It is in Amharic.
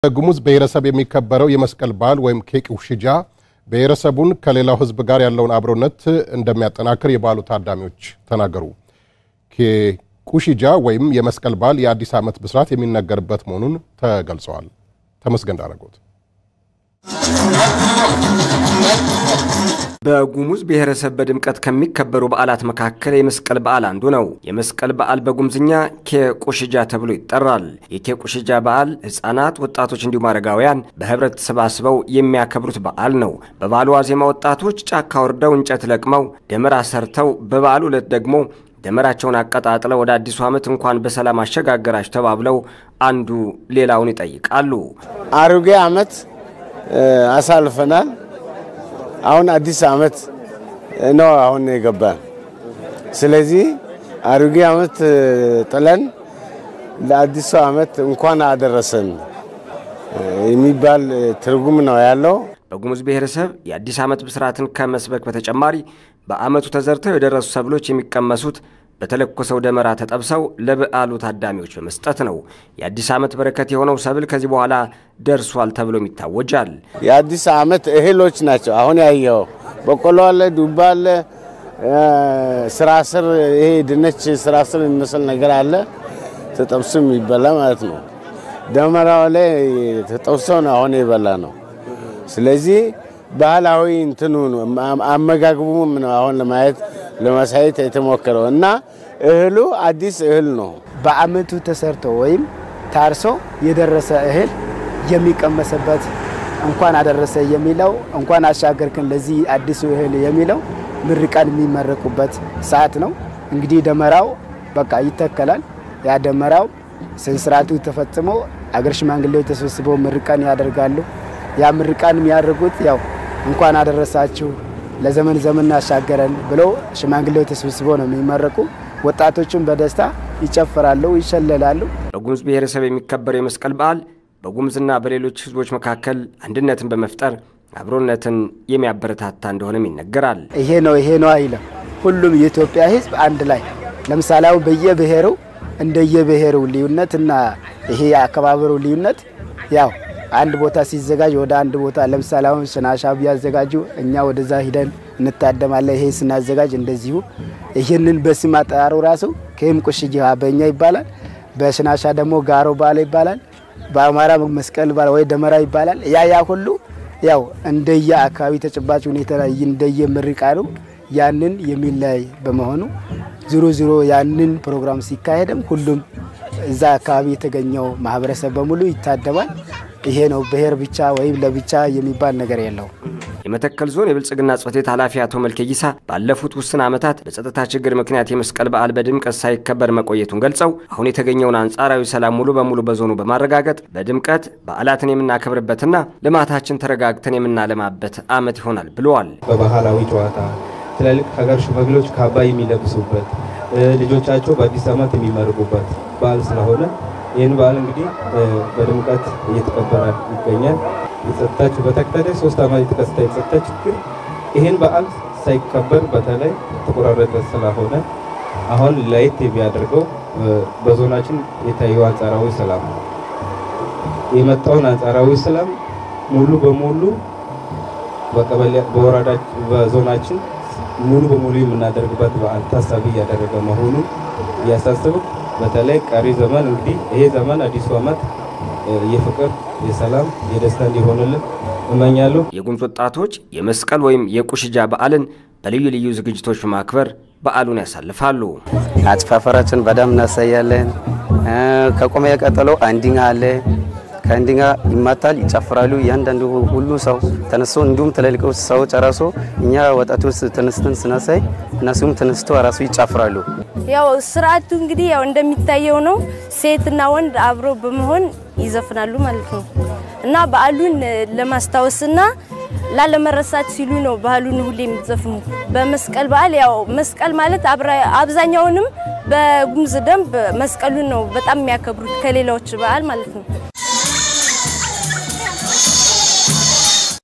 በጉሙዝ ብሔረሰብ የሚከበረው የመስቀል በዓል ወይም ኬቅ ውሽጃ ብሔረሰቡን ከሌላው ሕዝብ ጋር ያለውን አብሮነት እንደሚያጠናክር የበዓሉ ታዳሚዎች ተናገሩ። ኬቁሽጃ ወይም የመስቀል በዓል የአዲስ ዓመት ብስራት የሚነገርበት መሆኑን ተገልጸዋል። ተመስገን ዳረጎት በጉሙዝ ብሔረሰብ በድምቀት ከሚከበሩ በዓላት መካከል የመስቀል በዓል አንዱ ነው። የመስቀል በዓል በጉምዝኛ ኬቁሽጃ ተብሎ ይጠራል። የኬቁሽጃ በዓል ሕፃናት፣ ወጣቶች እንዲሁም አረጋውያን በህብረት ተሰባስበው የሚያከብሩት በዓል ነው። በበዓሉ ዋዜማ ወጣቶች ጫካ ወርደው እንጨት ለቅመው ደመራ ሰርተው በበዓሉ ዕለት ደግሞ ደመራቸውን አቀጣጥለው ወደ አዲሱ ዓመት እንኳን በሰላም አሸጋገራችሁ ተባብለው አንዱ ሌላውን ይጠይቃሉ። አሮጌ ዓመት አሳልፈናል። አሁን አዲስ ዓመት ነው አሁን የገባን። ስለዚህ አሮጌ ዓመት ጥለን ለአዲሱ ዓመት እንኳን አደረሰን የሚባል ትርጉም ነው ያለው። በጉሙዝ ብሔረሰብ የአዲስ ዓመት ብስራትን ከመስበክ በተጨማሪ በዓመቱ ተዘርተው የደረሱ ሰብሎች የሚቀመሱት በተለኮሰው ደመራ ተጠብሰው ለበዓሉ ታዳሚዎች በመስጠት ነው። የአዲስ ዓመት በረከት የሆነው ሰብል ከዚህ በኋላ ደርሷል ተብሎም ይታወጃል። የአዲስ ዓመት እህሎች ናቸው። አሁን ያየው በቆሎ አለ፣ ዱባ አለ፣ ስራስር ይሄ ድንች ስራስር የሚመስል ነገር አለ። ተጠብሶ የሚበላ ማለት ነው። ደመራው ላይ ተጠብሶ ነው አሁን የበላ ነው። ስለዚህ ባህላዊ እንትኑ አመጋግቡም ነው አሁን ለማየት ለማሳየት የተሞከረው እና እህሉ አዲስ እህል ነው። በዓመቱ ተሰርቶ ወይም ታርሶ የደረሰ እህል የሚቀመሰበት እንኳን አደረሰ የሚለው እንኳን አሻገርክን ለዚህ አዲሱ እህል የሚለው ምርቃን የሚመረቁበት ሰዓት ነው። እንግዲህ ደመራው በቃ ይተከላል። ያ ደመራው ስነስርዓቱ ተፈጽሞ አገር ሽማግሌዎች ተሰብስበው ምርቃን ያደርጋሉ። ያ ምርቃን የሚያደርጉት ያው እንኳን አደረሳችሁ ለዘመን ዘመን አሻገረን ብለው ሽማግሌዎች ተሰብስበው ነው የሚመረቁ። ወጣቶችም በደስታ ይጨፍራሉ፣ ይሸለላሉ። በጉሙዝ ብሔረሰብ የሚከበረው የመስቀል በዓል በጉሙዝና በሌሎች ሕዝቦች መካከል አንድነትን በመፍጠር አብሮነትን የሚያበረታታ እንደሆነም ይነገራል። ይሄ ነው ይሄ ነው አይለም። ሁሉም የኢትዮጵያ ሕዝብ አንድ ላይ ለምሳሌ አሁን በየብሔሩ እንደየብሔሩ ልዩነት እና ይሄ የአከባበሩ ልዩነት ያው አንድ ቦታ ሲዘጋጅ ወደ አንድ ቦታ ለምሳሌ አሁን ሽናሻ ቢያዘጋጁ እኛ ወደዛ ሂደን እንታደማለን። ይሄ ስናዘጋጅ እንደዚሁ ይህንን በስም አጠራሩ ራሱ ከይም ቁሽጅ በእኛ ይባላል። በሽናሻ ደግሞ ጋሮ ባለ ይባላል። በአማራ መስቀል ባለ ወይ ደመራ ይባላል። ያ ያ ሁሉ ያው እንደየ አካባቢ ተጨባጭ ሁኔታ ላይ እንደየ ምርቃኑ ያንን የሚለያይ በመሆኑ ዞሮ ዞሮ ያንን ፕሮግራም ሲካሄድም ሁሉም እዛ አካባቢ የተገኘው ማህበረሰብ በሙሉ ይታደማል። ይሄ ነው ብሔር ብቻ ወይም ለብቻ የሚባል ነገር የለው። የመተከል ዞን የብልጽግና ጽሕፈት ቤት ኃላፊ አቶ መልከይሳ ባለፉት ውስን ዓመታት በጸጥታ ችግር ምክንያት የመስቀል በዓል በድምቀት ሳይከበር መቆየቱን ገልጸው አሁን የተገኘውን አንጻራዊ ሰላም ሙሉ በሙሉ በዞኑ በማረጋገጥ በድምቀት በዓላትን የምናከብርበትና ልማታችን ተረጋግተን የምናለማበት ዓመት ይሆናል ብለዋል። በባህላዊ ጨዋታ ትላልቅ ሀገር ሽማግሌዎች ካባ የሚለብሱበት ልጆቻቸው በአዲስ ዓመት የሚመርቁበት በዓል ስለሆነ ይህን በዓል እንግዲህ በድምቀት እየተከበረ ይገኛል። የጸጥታችሁ በተከታታይ ሶስት ዓመት የተከሰተ የጸጥታ ችግር ይህን በዓል ሳይከበር በተለይ ተቆራረጠ ስለሆነ አሁን ለየት የሚያደርገው በዞናችን የታየው አንጻራዊ ሰላም ነው። የመጣውን አንጻራዊ ሰላም ሙሉ በሙሉ በቀበሌ በወረዳ በዞናችን ሙሉ በሙሉ የምናደርግበት በዓል ታሳቢ እያደረገ መሆኑን እያሳስብ በተለይ ቀሪ ዘመን እንግዲህ ይሄ ዘመን አዲሱ ዓመት የፍቅር፣ የሰላም፣ የደስታ እንዲሆንልን እመኛለሁ። የጉሙዝ ወጣቶች የመስቀል ወይም የቁሽጃ በዓልን በልዩ ልዩ ዝግጅቶች በማክበር በዓሉን ያሳልፋሉ። አጭፋፈራችን በደንብ እናሳያለን። ከቆመ ቀጠሎ አንዲኛ አለ። ከአንዲኛ ይማታል፣ ይጨፍራሉ። እያንዳንዱ ሁሉ ሰው ተነስቶ እንዲሁም ትልልቅ ሰው ጨረሶ እኛ ወጣቶች ተነስተን ስናሳይ እነሱም ተነስቶ ራሱ ይጨፍራሉ። ያው ስርዓቱ እንግዲህ ያው እንደሚታየው ነው። ሴትና ወንድ አብሮ በመሆን ይዘፍናሉ ማለት ነው እና በዓሉን ለማስታወስና ላለመረሳት ሲሉ ነው ባህሉን ሁሌ የሚዘፍኑ። በመስቀል በዓል ያው መስቀል ማለት አብዛኛውንም በጉሙዝ ደንብ መስቀሉን ነው በጣም የሚያከብሩት ከሌላዎች በዓል ማለት ነው።